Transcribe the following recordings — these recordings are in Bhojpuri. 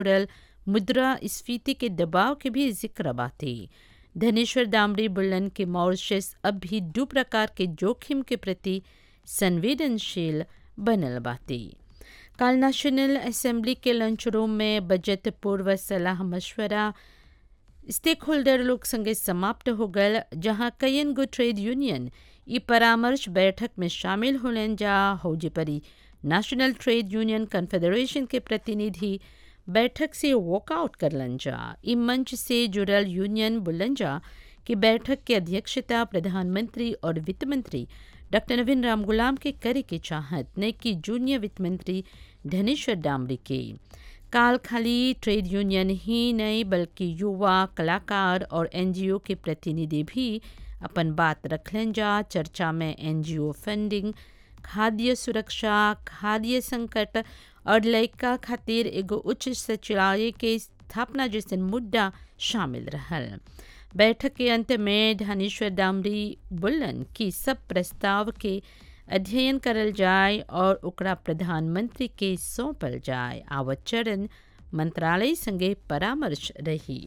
जुड़ल मुद्रा स्फीति के दबाव के भी जिक्र बाटे धनेश्वर दामड़ी बुल्लन के मॉरिशस अब भी दो प्रकार के जोखिम के प्रति संवेदनशील बनल बाटे काल नेशनल असेंबली के लंच रूम में बजट पूर्व सलाह मशवरा स्टेक होल्डर लोग संगे समाप्त हो गल जहां कईन गो ट्रेड यूनियन ई परामर्श बैठक में शामिल होलन जा हौजी परी नेशनल ट्रेड यूनियन कन्फेडरेशन के प्रतिनिधि बैठक से वॉकआउट करलन जा ई मंच से जुड़ल यूनियन बुलन जा कि बैठक की अध्यक्षता प्रधानमंत्री और वित्त मंत्री डॉक्टर नवीन राम गुलाम के करे के चाहत न कि जूनियर वित्त मंत्री धनेश्वर डामरी के काल खाली ट्रेड यूनियन ही नहीं बल्कि युवा कलाकार और एनजीओ के प्रतिनिधि भी अपन बात रखलन जा चर्चा में एनजीओ फंडिंग खाद्य सुरक्षा खाद्य संकट और लड़का खातिर एगो उच्च सचिवालय के स्थापना जैसे मुद्दा शामिल रहल बैठक के अंत में धनेश्वर डामरी बोलन कि सब प्रस्ताव के अध्ययन करल जाए और ओकरा प्रधानमंत्री के सौंपल जाए आवत चरण मंत्रालय संगे परामर्श रही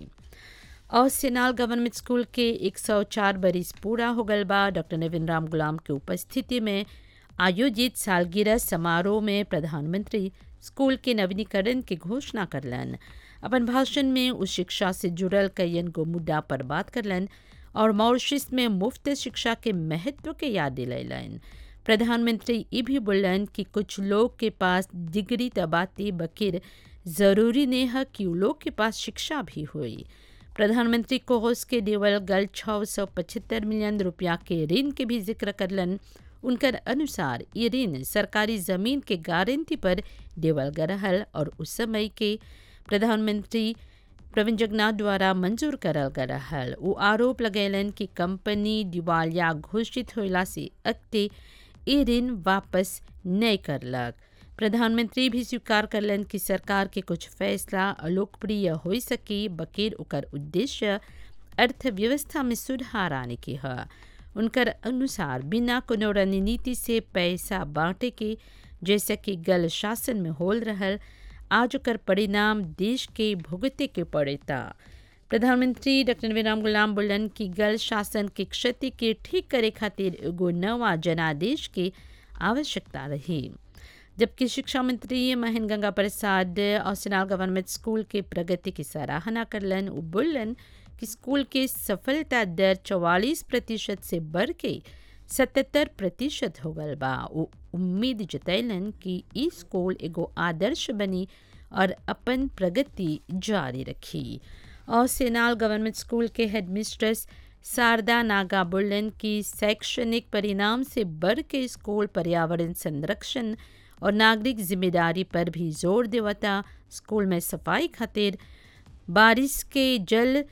और सेनाल गवर्नमेंट स्कूल के 104 बरिस पूरा हो गल बा डॉक्टर नवीन राम गुलाम के उपस्थिति में आयोजित सालगिरह समारोह में प्रधानमंत्री स्कूल के नवीनीकरण की घोषणा करलन अपन भाषण में उस शिक्षा से जुड़ल कईन गो मुद्दा पर बात करलन और मॉरिशस में मुफ्त शिक्षा के महत्व के याद दिलैलन प्रधानमंत्री ये भी बोलन कि कुछ लोग के पास डिग्री तबाती बकिर ज़रूरी ने है कि लोग के पास शिक्षा भी हुई प्रधानमंत्री कोहोस के देवल गल छः सौ पचहत्तर मिलियन रुपया के ऋण के भी जिक्र करलन उनकर अनुसार ये ऋण सरकारी जमीन के गारंटी पर देवल गरहल और उस समय के प्रधानमंत्री प्रवीण जगन्नाथ द्वारा मंजूर करल गरहल वो आरोप लगैलन कि कंपनी दिवालिया घोषित होला से अगते ये ऋण वापस नहीं करलक प्रधानमंत्री भी स्वीकार करलन कि सरकार के कुछ फैसला अलोकप्रिय हो सके बकेर ओकर उद्देश्य अर्थव्यवस्था में सुधार आने के है उनकर अनुसार बिना कोनो रणनीति से पैसा बांटे के जैसे कि गल शासन में होल रहल आज ओकर परिणाम देश के भुगते के पड़ेता प्रधानमंत्री डॉक्टर नवीराम गुलाम बोलन कि गल शासन के क्षति के ठीक करे खातिर एगो नवा जनादेश के आवश्यकता रही जबकि शिक्षा मंत्री महेंद्र गंगा प्रसाद औसनाल गवर्नमेंट स्कूल के प्रगति की सराहना करलन वो बोलन कि स्कूल के सफलता दर चौवालीस प्रतिशत से बढ़ के सतहत्तर प्रतिशत हो गल बा वो उम्मीद जतैलन कि ई स्कूल एगो आदर्श बनी और अपन प्रगति जारी रखी और सेनाल गवर्नमेंट स्कूल के हेडमिस्ट्रेस शारदा नागा बोलन कि शैक्षणिक परिणाम से बढ़ के स्कूल पर्यावरण संरक्षण और नागरिक जिम्मेदारी पर भी जोर देवता स्कूल में सफाई खातिर बारिश के जल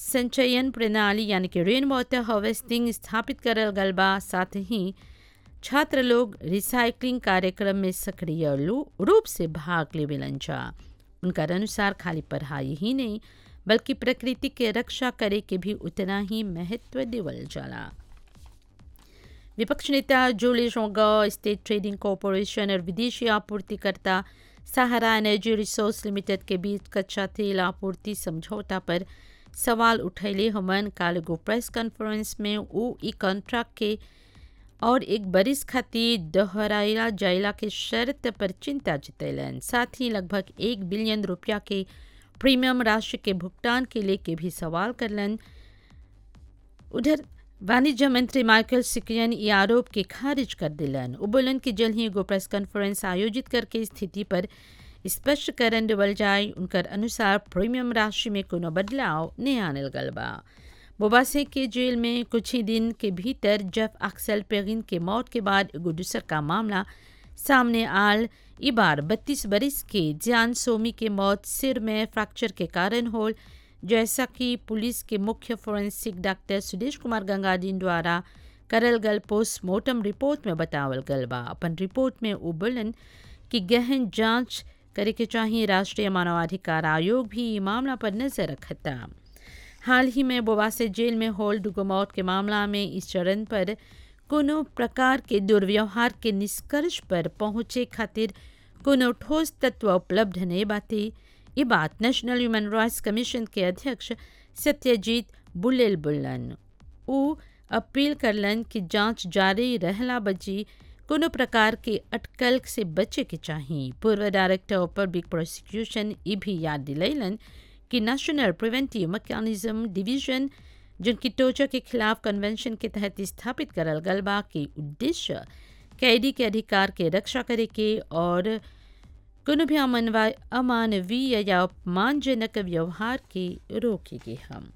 संचयन प्रणाली यानी कि रेन वाटर हार्वेस्टिंग स्थापित करल गल बा साथ ही छात्र लोग रिसाइकलिंग कार्यक्रम में सक्रिय रूप से भाग लेवेलन जा उनका अनुसार खाली पढ़ाई ही नहीं बल्कि प्रकृति के रक्षा करे के भी उतना ही महत्व देवल जाला विपक्ष नेता जोली जोंगा स्टेट ट्रेडिंग कॉरपोरेशन और विदेशी आपूर्तिकर्ता सहारा एनर्जी रिसोर्स लिमिटेड के बीच कच्चा तेल आपूर्ति समझौता पर सवाल उठैले हमन काल गो प्रेस कॉन्फ्रेंस में वो ई कॉन्ट्रैक्ट के और एक बरिस खातिर दोहराइला जाइला के शर्त पर चिंता जतैलन साथ ही लगभग एक बिलियन रुपया के प्रीमियम राशि के भुगतान के लेके भी सवाल करलन उधर वाणिज्य मंत्री माइकल सिकियन ये आरोप के खारिज कर दिलन वो बोलन कि जल्द ही एगो प्रेस कॉन्फ्रेंस आयोजित करके स्थिति पर स्पष्टीकरण देवल जाए उनकर अनुसार प्रीमियम राशि में कोनो बदलाव नहीं आनल गल बा बोबासे के जेल में कुछ ही दिन के भीतर जफ अक्सल पेगिन के मौत के बाद एगो दूसर का मामला सामने आल ई बार बत्तीस बरिस के जान सोमी के मौत सिर में फ्रैक्चर के कारण होल जैसा कि पुलिस के मुख्य फोरेंसिक डॉक्टर सुदेश कुमार गंगादीन द्वारा करल गल पोस्टमार्टम रिपोर्ट में बतावल गल बा अपन रिपोर्ट में वो बोलन कि गहन जांच करे के चाहिए राष्ट्रीय मानवाधिकार आयोग भी ई मामला पर नजर रखता हाल ही में बोवासे जेल में होल डुगो मौत के मामला में इस चरण पर कोनो प्रकार के दुर्व्यवहार के निष्कर्ष पर पहुंचे खातिर कोनो ठोस तत्व उपलब्ध नहीं बाते ये बात नेशनल ह्यूमन राइट्स कमीशन के अध्यक्ष सत्यजीत बुलेल बुल्लन उ अपील करलन कि जांच जारी रहला बजी कोनो प्रकार के अटकल से बचे के चाही पूर्व डायरेक्टर ऑफ पब्लिक प्रोसिक्यूशन ई भी याद दिलैलन कि नेशनल प्रिवेंटिव मैकेनिज्म डिवीजन जिनकी टोचा के खिलाफ कन्वेंशन के तहत स्थापित करल गल बा के उद्देश्य कैदी के अधिकार के रक्षा करे के और कोनो भी अमनवा अमानवीय या अपमानजनक व्यवहार के रोके के हम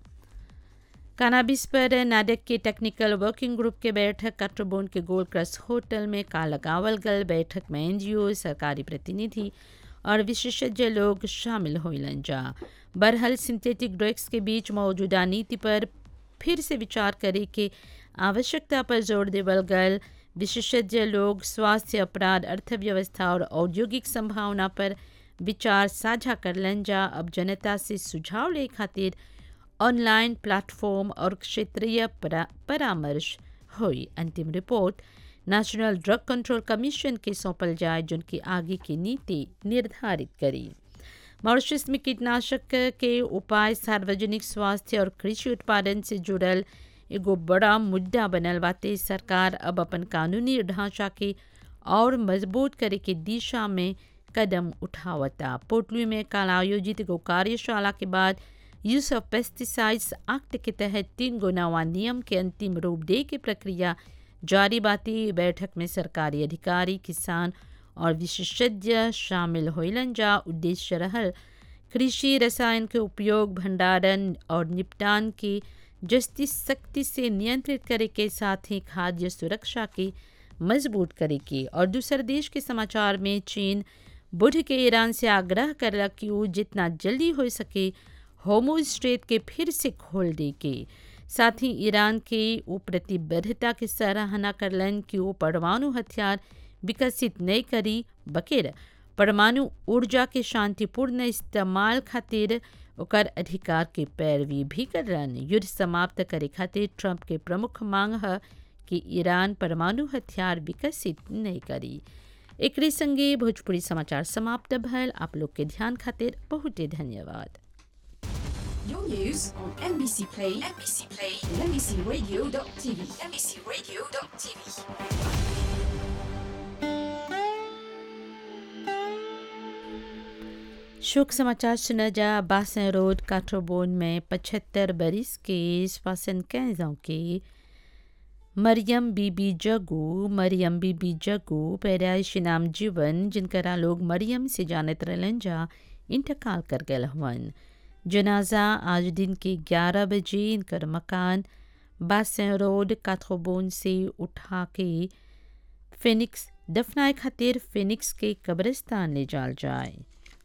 कानाबिस पर नाडक के टेक्निकल वर्किंग ग्रुप के बैठक काट्रोबोन के गोल्ड क्रस्ट होटल में का लगावल गल बैठक में एनजीओ सरकारी प्रतिनिधि और विशेषज्ञ लोग शामिल होलन जा बरहल सिंथेटिक ड्रग्स के बीच मौजूदा नीति पर फिर से विचार करे के आवश्यकता पर जोर देवल गल विशेषज्ञ लोग स्वास्थ्य अपराध अर्थव्यवस्था और औद्योगिक संभावना पर विचार साझा करलन जा अब जनता से सुझाव ले खातिर ऑनलाइन प्लेटफॉर्म और क्षेत्रीय परा, परामर्श हुई अंतिम report national drug control commission के सौंपल जाए जिनकी आगे की नीति निर्धारित करी मॉरिशस में कीटनाशक के उपाय सार्वजनिक स्वास्थ्य और कृषि उत्पादन से जुड़ल एगो बड़ा मुद्दा बनल बाते सरकार अब अपन कानूनी ढांचा के और मजबूत करे के दिशा में कदम उठावता पोटलू में कल आयोजित एगो कार्यशाला के बाद यूज ऑफ पेस्टिसाइड्स एक्ट के तहत तीन गो नवा नियम के अंतिम रूप दे के प्रक्रिया जारी बाती बैठक में सरकारी अधिकारी किसान और विशेषज्ञ शामिल होलन जा उद्देश्य रहल कृषि रसायन के उपयोग भंडारण और निपटान के जस्ती सख्ती से नियंत्रित करे के साथ ही खाद्य सुरक्षा की मजबूत करे की और दूसर देश के समाचार में चीन बुध के ईरान से आग्रह करलक कि वो जितना जल्दी हो सके होमो स्ट्रेट के फिर से खोल दे के साथ ही ईरान के वो प्रतिबद्धता की सराहना करलन कि वो परमाणु हथियार विकसित नहीं करी बकेर परमाणु ऊर्जा के शांतिपूर्ण इस्तेमाल खातिर ओकर अधिकार के पैरवी भी करलन युद्ध समाप्त करे खातिर ट्रंप के प्रमुख मांग है कि ईरान परमाणु हथियार विकसित नहीं करी एक संगे भोजपुरी समाचार समाप्त भल आप लोग के ध्यान खातिर बहुते धन्यवाद Your news on NBC Play, NBC Play, and NBCRadio.tv, NBCRadio.tv. शोक समाचार सुना जा बासन रोड काठरोबोन में पचहत्तर बरिस के श्वासन कैजों के मरियम बीबी जगू मरियम बीबी जगू पैदाइशी नाम जीवन जिनकरा लोग मरियम से जानत रहलन जा इंतकाल कर गए हवन जनाजा आज दिन के 11 बजे इनकर मकान बासन रोड काठरोबोन से उठा के फिनिक्स दफनाए खातिर फिनिक्स के कब्रिस्तान ले जाल जाए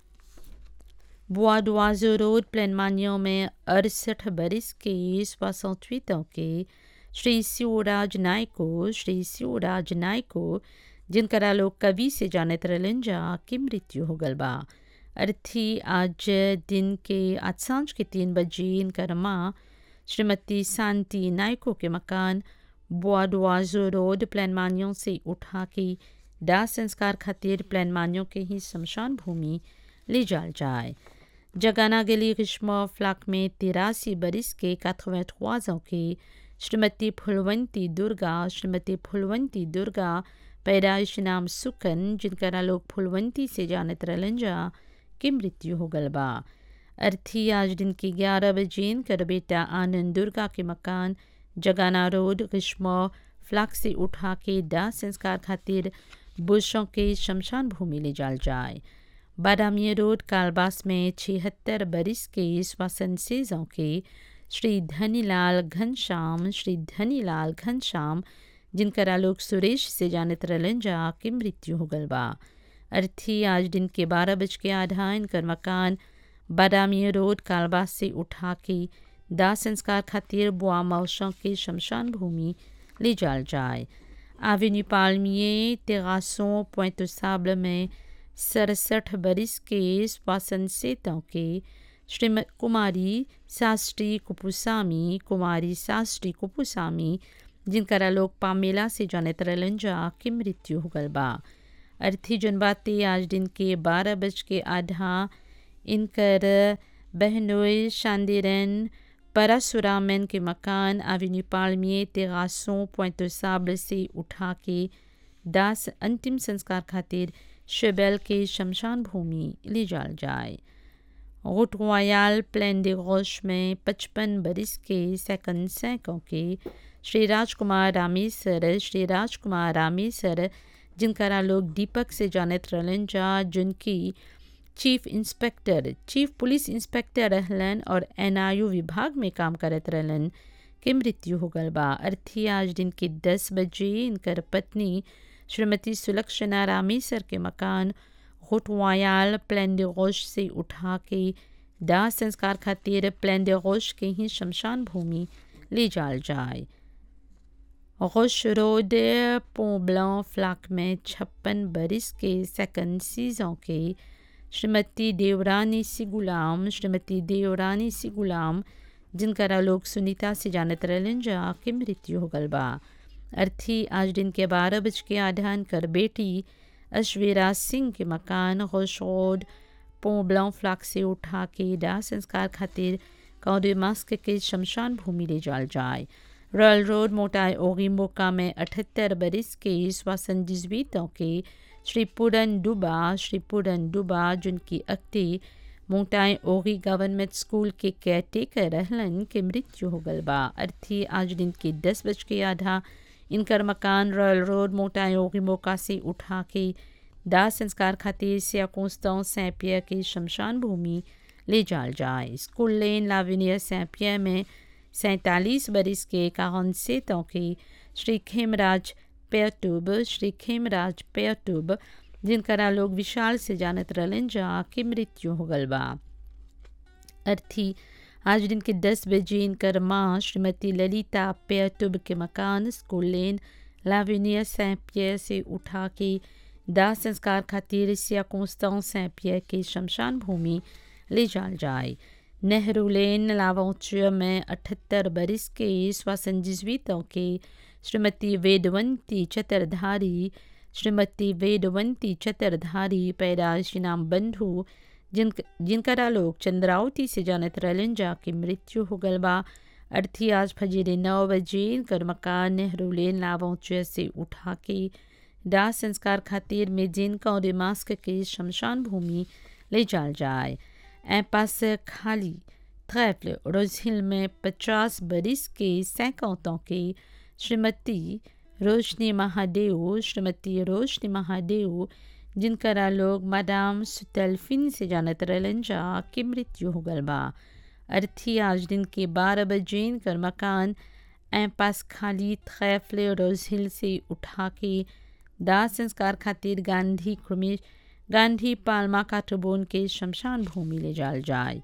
बुआडवाजो रोड प्लेनमानियों में अड़सठ बरिस के सोसठवीं के श्री शिवराज नायको श्री शिवराज नायको जिनकरा लोग कवि से जानत रहलन जा की मृत्यु हो गल बा अर्थी आज दिन के आज सांझ के तीन बजे इनकर माँ श्रीमती शांति नायको के मकान बुआडवाजो रोड प्लानमानियों से उठा के दाह संस्कार खातिर प्लानमानियों के ही शमशान भूमि ले जाल जाए जगाना गली ग्रीष्म फ्लाक में तिरासी बरिस के काथवेठवाजों के श्रीमती फुलवंती दुर्गा श्रीमती फुलवंती दुर्गा पैदाइश नाम सुकन जिनकरा लोग फुलवंती से जानत रहलन जा की मृत्यु हो गल बा अर्थी आज दिन की ग्यारह बजे कर बेटा आनंद दुर्गा के मकान जगाना रोड ग्रीष्म फ्लाक से उठा के दाह संस्कार खातिर बुशों के शमशान भूमि ले जाल जाए बादामी रोड कालबास में छिहत्तर बरिस के श्वसन सेजों के श्री धनीलाल घनश्याम श्री धनीलाल घनश्याम जिनकरा लोग सुरेश से जानत रहलन जा की मृत्यु हो गल बा अर्थी आज दिन के बारह बज के आधा इनकर मकान बादामी रोड कालबास से उठा के दाह संस्कार खातिर बुआ मौसों के शमशान भूमि ले जाल जाए आवेन्यू पालमिए तेरासों पॉइंट साबल में सड़सठ बरिस के श्वासन सेतों के श्रीमती कुमारी शास्त्री कुपुसामी कुमारी शास्त्री कुपुसामी जिनकरा लोग पामेला से जानत रहलन जा की मृत्यु हो गल बा अर्थी जन बातें आज दिन के बारह बज के आधा इनकर बहनोई शांदिरन परसुरामन के मकान एवेन्यू पालमिए तेरासों पॉइंट साबल से उठा के दास अंतिम संस्कार खातिर शेबेल के शमशान भूमि ले जाल जाए रोट रॉयल प्लेन de रोश में पचपन बरिस के सेकंड सैकों के श्री राजकुमार रामेसर श्री राजकुमार रामेसर जिनकरा लोग दीपक से जानत रहलन जा जिनकी chief inspector chief police inspector रहलन और एनआईयू विभाग में काम करत रहलन के मृत्यु हो गल बा अर्थी आज दिन के दस बजे इनकर पत्नी श्रीमती सुलक्षणा रामेसर के मकान रोटवायाल प्लेन de रोश से उठा के दाह संस्कार खातिर प्लेन de रोश के ही शमशान भूमि ले जाल जाए रोश रोड पोब्लां फ्लाक में छप्पन बरिस के सेकंड सीजों के श्रीमती देवरानी सी गुलाम श्रीमती देवरानी सी गुलाम जिनकरा लोग सुनीता से जानत रहलन जा के मृत्यु हो गल बा अर्थी आज दिन के बारह बज के आधान कर बेटी अश्वेरा सिंह के मकान रोश रोड पोब्लां फ्लाक से उठा के दाह संस्कार खातिर कौदे मास्क के शमशान भूमि ले जाल जाए रॉयल रोड मोटाई ओगिम्बोका में अठहत्तर बरिस के श्वासन जिजवीतों के श्री पूरन डुबा श्री पूरन डुबा जिनकी अक्ति मोटाई ओगी गवर्नमेंट स्कूल के केयरटेकर रहलन के मृत्यु हो गल बा अर्थी आज दिन के दस बज के आधा इनकर मकान रॉयल रोड मोटाई ओगी मोका से उठा के दाह संस्कार खातिर सियाकोस्तों सैंपिया के शमशान भूमि ले जाल जाए स्कूल लेन लाविनिया सैंपिया में सैंतालीस बरिस के काहन सेतों के श्री खेमराज पेयटुब श्री खेमराज पेयटुब जिनकरा लोग विशाल से जानत रहलन जा के मृत्यु हो गल बा अर्थी आज दिन के दस बजे इनकर माँ श्रीमती ललिता पेयटुब के मकान स्कूल लेन लाविनिया सैंपिया से उठा के दाह संस्कार खातिर सिया कोस्तां सैंपिया के शमशान भूमि ले जाल जाए नेहरू लेन लावौच्य में अठहत्तर बरिस के श्वासन जिजवीतों के श्रीमती वेदवंती चतरधारी श्रीमती वेदवंती चतरधारी पैदाइशी नाम बंधु जिन जिनकरा लोग चंद्रावती से जानत रहलन जा की मृत्यु हो गल बा अर्थी आज फजीरे नौ बजे इनकर मकान नेहरू लेन लावौच्य से उठा के दाह संस्कार खातिर में जिनका और मास्क के शमशान भूमि ले जाल जाए ऐं पास खाली थ्रैफ्ल रोजहिल में पचास बरिस के सैकौतों के श्रीमती रोशनी महादेव श्रीमती रोशनी महादेव जिनकरा लोग मादाम सुतलफिन से जानत रहलन जा की मृत्यु हो गल बा अर्थी आज दिन के बारह बजे इनकर मकान ऐं पास खाली थ्रैफ्ल रोजहिल से उठा के दाह संस्कार खातिर गांधी क्रमेश गांधी पालमा काटोबोन के शमशान भूमि ले जाल जाए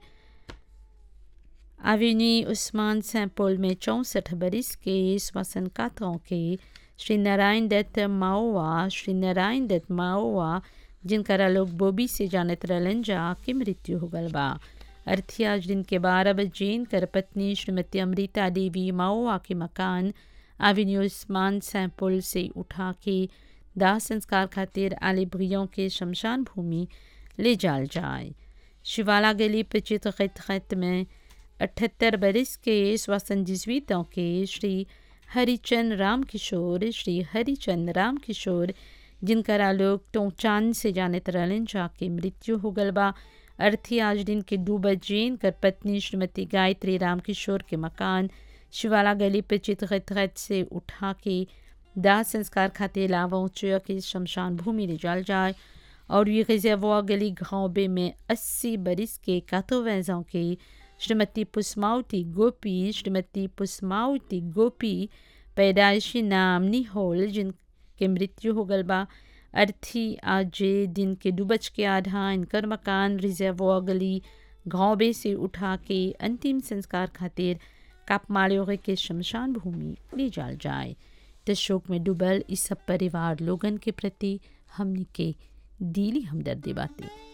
अविनी उस्मान सैंपोल में चौंसठ बरिस के श्वसन कातों के श्री नारायण दत्त माओवा श्री नारायण दत्त माओवा जिनकरा लोग बोबी से जानत रहलन जा के मृत्यु हो गल बा अर्थी आज दिन के बारह बजे इनकर पत्नी श्रीमती अमृता देवी माओवा के मकान एवेन्यू उस्मान सैंपोल से उठा के दाह संस्कार खातिर आलिब्रियों के शमशान भूमि ले जाल जाए शिवाला गली पचित खत खत में अठहत्तर बरिस के श्वसन जिजवीतों के श्री हरिचंद राम किशोर श्री हरिचंद राम किशोर जिनकरा लोग टोचान से जानत रहलन जाके मृत्यु हो गल बा अर्थी आज दिन के दो बजे इनकर पत्नी श्रीमती गायत्री राम किशोर के मकान शिवाला गली पे चितखत से उठा के दाह संस्कार खातिर लावोचय के शमशान भूमि ले जाल जाए और ये रिजर्वा गली घावबे में अस्सी बरिस के कातोवैजों के श्रीमती पुष्मावती गोपी श्रीमती पुष्मावती गोपी पैदाइशी नाम निहोल जिनके मृत्यु हो गल बा अर्थी आज दिन के दुबच के आधा इनकर मकान रिजर्वा गली घावबे से उठा के अंतिम संस्कार खातिर कापमाड़ियों के शमशान भूमि ले जाल जाए इस शोक में डूबल इस सब परिवार लोगन के प्रति हमने के दिली हमदर्दी बातें